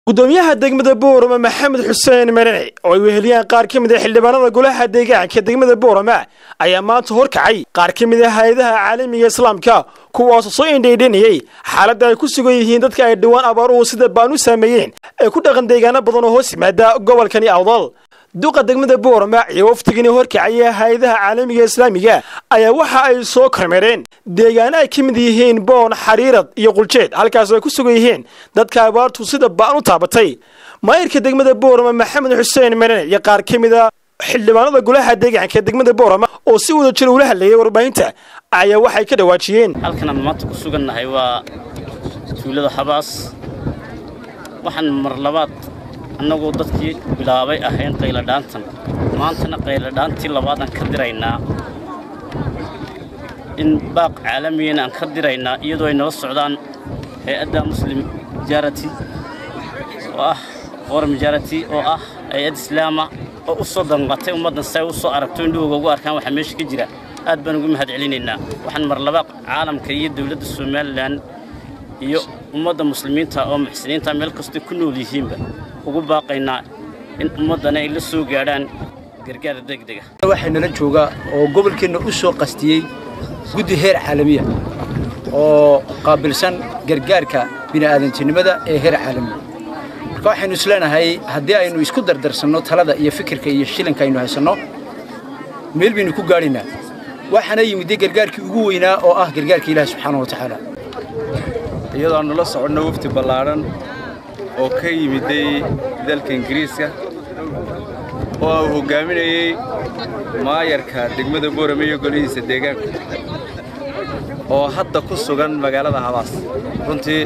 gudoomiyaha degmada boorama maxamed xuseen marane oo ay weheliyaan qaar ka mid a xildhibaanada golaha deegaanka degmada boorama ayaa maanta horkacay qaar ka mid a hay-adaha caalamiga islaamka kuwaasoo soo indhaydhanayey xaaladda ay ku sugan yihiin dadka ay dhowaan abaaruhu sida baan u saameeyeen ee ku dhaqan deegaano badan oo hoos yimaada gobolkani awdal duqa degmada boorama iyo waftigani horkacaya hay-adaha caalamiga islaamiga ayaa waxa ay soo kormeereen deegaano ay ka mid yihiin boon xariirad iyo quljeed halkaas ay ku sugan yihiin dadka abaartu sida ba'an u taabatay maayirka degmada boorama maxamed xuseen marane iyo qaar ka mid a xildhibaanada golaha deegaanka degmada boorama oo si wada jir ula hadlayay warbaahinta ayaa waxay ka dhawaajiyeen halkanaan maanta ku sugannahay waa tuulada habaas waxaan mar labaad annagoo dadkii bilaabay ahayn qayladhaantan maantana qayladhaantii labaadaan ka diraynaa in baaq caalamiyan aan ka diraynaa iyadoo ay nala socdaan hay-adda muslim jarati oo ah forum jarati oo ah hay-ad islaama oo u soo danqatay ummaddan si ay u soo aragto indhahooga ugu arkaan waxaa meesha ka jira aad baan ugu mahad celinaynaa waxaan mar labaad caalamka iyo dowladda somalilan iyo ummadda muslimiinta oo muxsiniinta meel kastay ku nool yihiinba ugu baaqaynaa in ummaddana ay la soo gaadhaan gargaar degdega waxaa nala joogaa oo gobolkeenna u soo qastiyey guddi heer caalamiya oo qaabilsan gargaarka bini'aadantinimada ee heer caalamiya marka waxaynu isleenahay haddii aynu isku dardarsanno talada iyo fikirka iyo shilinka aynu haysanno meel baynu ku gaadhaynaa waxaana yimidday gargaarkii ugu weynaa oo ah gargaarka ilaahi subxaana wa tacaala iyadoo aanu la soconno wafti ballaadhan oo ka yimiday dalka ingiriiska oo uu hoggaaminayey maayarka degmada boorame iyo golihiisa deegaanku oo hadda ku sugan magaalada habaas runtii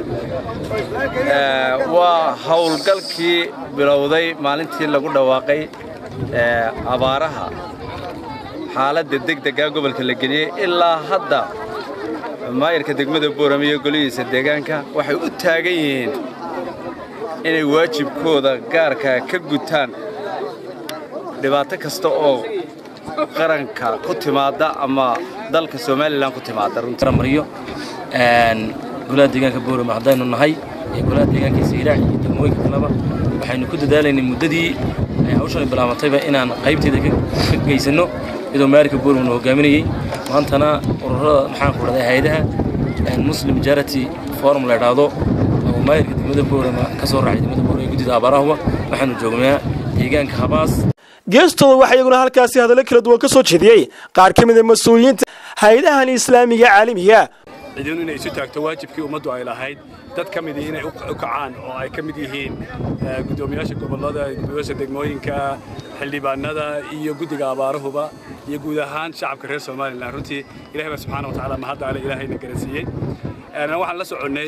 waa howlgalkii bilowday maalintii lagu dhawaaqay abaaraha xaaladda degdeggaa gobolka la geliyey ilaa hadda maayarka degmada boorame iyo golihiisa deegaanka waxay u taagan yihiin inay waajibkooda gaarka ka gutaan dhibaato kasta oo qaranka ku timaadda ama dalka somalilan ku timaadda runtimaryo golaha deegaanka boorama haddaynu nahay iyo golaha deegaanka sayrac iyo degmooyinka kaleba waxaynu ku dadaalaynay muddadii ay hawshan bilaabatayba inaan qaybteeda ka geysanno iyadoo maarika boormana hogaaminayey maantana ururada maxaan ku dhahday hay-adaha muslim jarity forum la idhaahdo oo maayirka degmada boorama ka soo raacay degmada boorama ee guddida abaarahuba waxaanu joognaa deegaanka habaas geestooda waxaa iyaguna halkaasi hadallo kala duwan ka soo jeediyey qaar ka mid a mas-uuliyiinta hay-adahan islaamiga caalamiga ciidanu inay isu taagto waajibkii ummaddu ay lahayd dad ka midii inay u kacaan oo ay ka mid yihiin guddoomiyaasha gobollada gudoomiyaasha degmooyinka xildhibaanada iyo guddiga abaarahuba iyo guud ahaan shacabka reer somalilan runtii ilahay baa subxaana wa tacaala mahadda ale ilaahayna garansiiyey waxaan la soconnay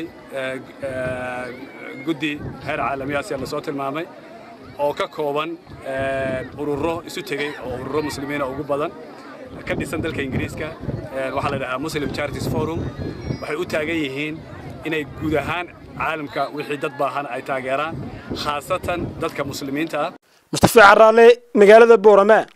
guddi heer caalamiya sida lasoo tilmaamay oo ka kooban ururo isu tegey oo ururo muslimiina ugu badan ka dhisan dalka ingiriiska waxaa la dhahaa muslim charities forum waxay u taagan yihiin inay guud ahaan caalamka wixii dad baahan ay taageeraan khaasatan dadka muslimiinta ah mustafa caraale magaalada boorama